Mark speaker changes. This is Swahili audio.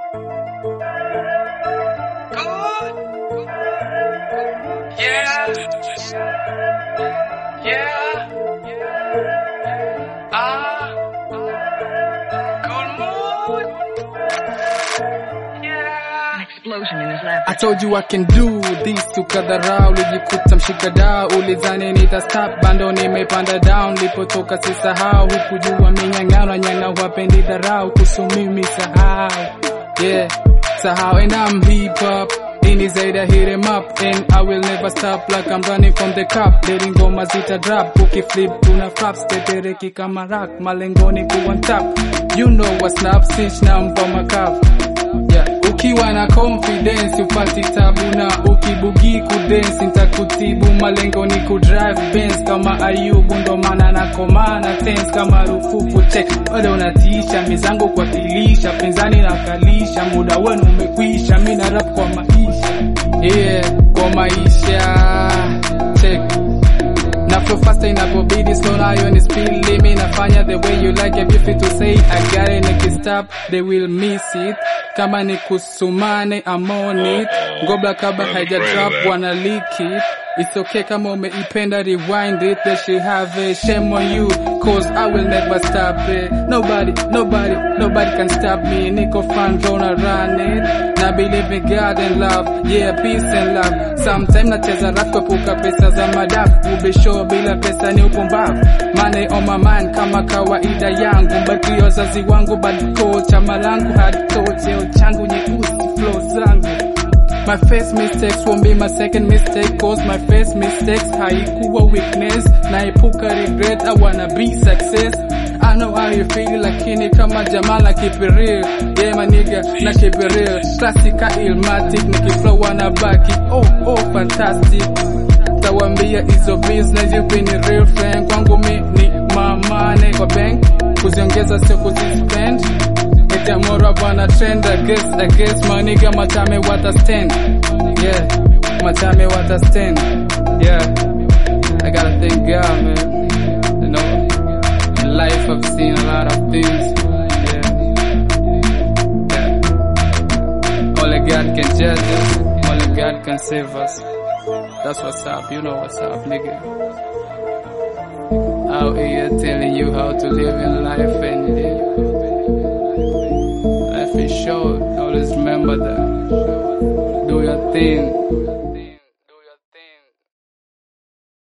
Speaker 1: Yeah. Yeah. Ah. Good mood. Yeah.
Speaker 2: explosion in his lap.
Speaker 3: I told you I can do this, ukadharau, ulijikuta mshikadau, ulizani nita stop, bando nimepanda down, lipotoka sisahau, hukujua minyang'ano, nyana wapendi dharau, kuhusu mimi sahau, yeah, sahau, and I'm hip hop, ini zaidi ya hit 'em up, and I will never stop like I'm running from the cup, dating ngoma zita drop, ukiflip tuna flaps, tetereki kama rock, malengoni kuwa top, you know what's up, since na mpa makafu Yeah. Ukiwa na confidence upati tabu na ukibugi kudance nitakutibu malengo ni kudrive Benz kama Ayubu ndo maana nakomana tense kama rufufu check bado unatisha mizangu kuwakilisha penzani nakalisha muda wenu umekwisha mi na rap kwa maisha yeah kwa maisha check na flow faster inapobidi slow nayo ni speed limit nafanya the way you like if you fit to say I got it nikistop they will miss it kama ni kusumane I'm on it ngobla kabla haija drop wana leak it It's okay kama umeipenda rewind it they should have a shame on you cause I will never stop it nobody nobody nobody can stop me niko fan gonna run it na believe in God and love yeah peace and love sometime nacheza rap kuepuka pesa za madafu ubisho bila pesa ni upumbavu money on my mind kama kawaida yangu mbaki wazazi wangu bad coach chama langu hard coach cheo changu nyeusi flow zangu My first mistakes won't be my second mistake Cause my first mistakes haikuwa weakness Naepuka regret, I wanna be success I know how you feel lakini kama jamaa na keep it real Yeah my nigga, na keep it real Classica ilmatic, nikiflow wanabaki Oh oh fantastic Tawambia hizo business you been a real friend Kwangu mi ni mamane kwa bank Kuziongeza sio kuzispend Itamora bana trend I guess, I guess my nigga matame wata stand Yeah, matame wata stand Yeah, I gotta thank God man You know, in life I've seen a lot of things Yeah, yeah Only God can judge us Only God can save us That's what's up, you know what's up nigga Out here telling you how to live in life and live Life is short, always remember that. Do your thing,